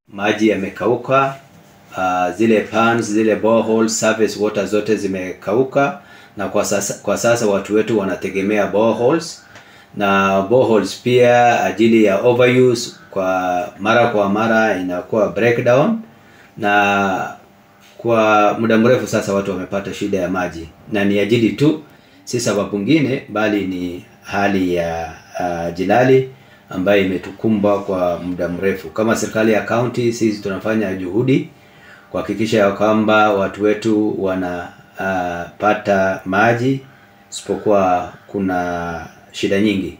maji yamekauka. Uh, zile pans, zile boreholes, surface water zote zimekauka, na kwa sasa, kwa sasa watu wetu wanategemea boreholes na boreholes pia ajili ya overuse, kwa mara kwa mara inakuwa breakdown, na kwa muda mrefu sasa watu wamepata shida ya maji, na ni ajili tu, si sababu nyingine, bali ni hali ya uh, jilali ambayo imetukumba kwa muda mrefu. Kama serikali ya county, sisi tunafanya juhudi kuhakikisha ya kwamba watu wetu wanapata uh, maji, isipokuwa kuna shida nyingi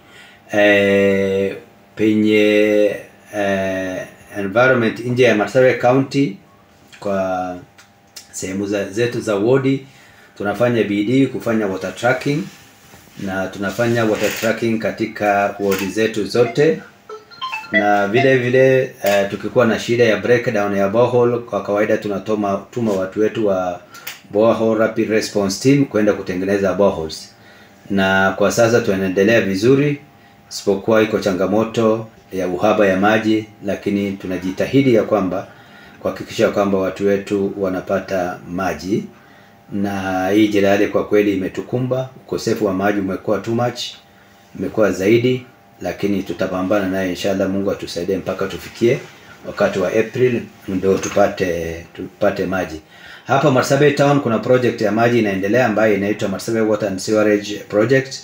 e, penye e, environment nje ya Marsabit County kwa sehemu za, zetu za wodi tunafanya bidii kufanya water tracking na tunafanya water tracking katika wodi zetu zote, na vile vile uh, tukikuwa na shida ya breakdown ya borehole, kwa kawaida tunatuma tuma watu wetu wa borehole rapid response team kwenda kutengeneza boreholes, na kwa sasa tunaendelea vizuri, isipokuwa iko changamoto ya uhaba ya maji, lakini tunajitahidi ya kwamba kuhakikisha kwamba watu wetu wanapata maji na hii jilali kwa kweli imetukumba. Ukosefu wa maji umekuwa too much, umekuwa zaidi, lakini tutapambana naye inshallah. Mungu atusaidie mpaka tufikie wakati wa April ndio tupate tupate maji. Hapa Marsabit Town kuna project ya maji inaendelea ambayo inaitwa Marsabit Water and Sewerage Project,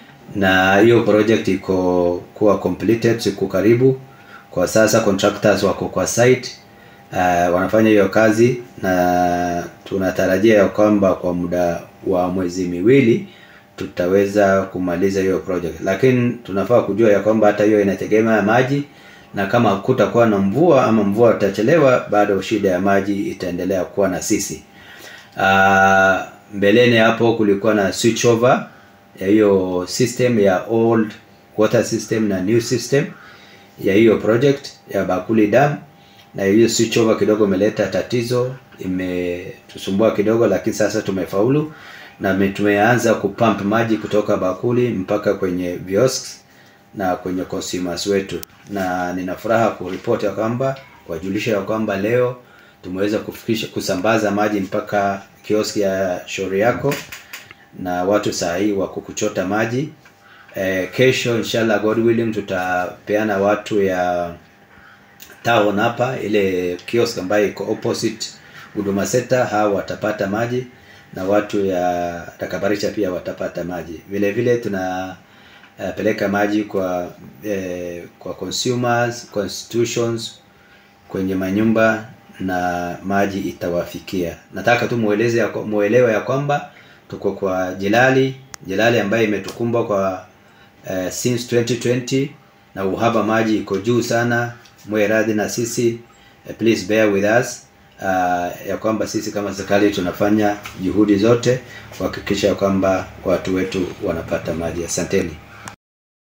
na hiyo project iko kuwa completed siku karibu. Kwa sasa contractors wako kwa site Uh, wanafanya hiyo kazi na tunatarajia ya kwamba kwa muda wa mwezi miwili tutaweza kumaliza hiyo project, lakini tunafaa kujua ya kwamba hata hiyo inategemea maji, na kama kutakuwa na mvua ama mvua itachelewa, bado shida ya maji itaendelea kuwa na sisi. Uh, mbeleni hapo kulikuwa na switch over ya hiyo system ya old water system na new system ya hiyo project ya Bakuli Dam na hiyo switch over kidogo imeleta tatizo, imetusumbua kidogo, lakini sasa tumefaulu na tumeanza kupump maji kutoka bakuli mpaka kwenye kiosks na kwenye consumers wetu, na nina furaha kuripoti ya kwamba kuwajulisha ya kwamba leo tumeweza kufikisha kusambaza maji mpaka kioski ya shauri yako na watu saa hii wako kuchota maji. E, kesho inshallah God willing tutapeana watu ya town hapa ile kiosk ambayo iko opposite Huduma Center, hao watapata maji na watu ya Takabarisha pia watapata maji. Vile vile tuna uh, peleka maji kwa eh, kwa consumers constitutions kwenye manyumba na maji itawafikia. Nataka tu mueleze ya, muelewe ya kwamba tuko kwa jilali jilali ambayo imetukumba kwa uh, since 2020 na uhaba maji iko juu sana mwe radhi na sisi uh, please bear with us uh, ya kwamba sisi kama serikali tunafanya juhudi zote kuhakikisha kwamba watu wetu wanapata maji. Asanteni.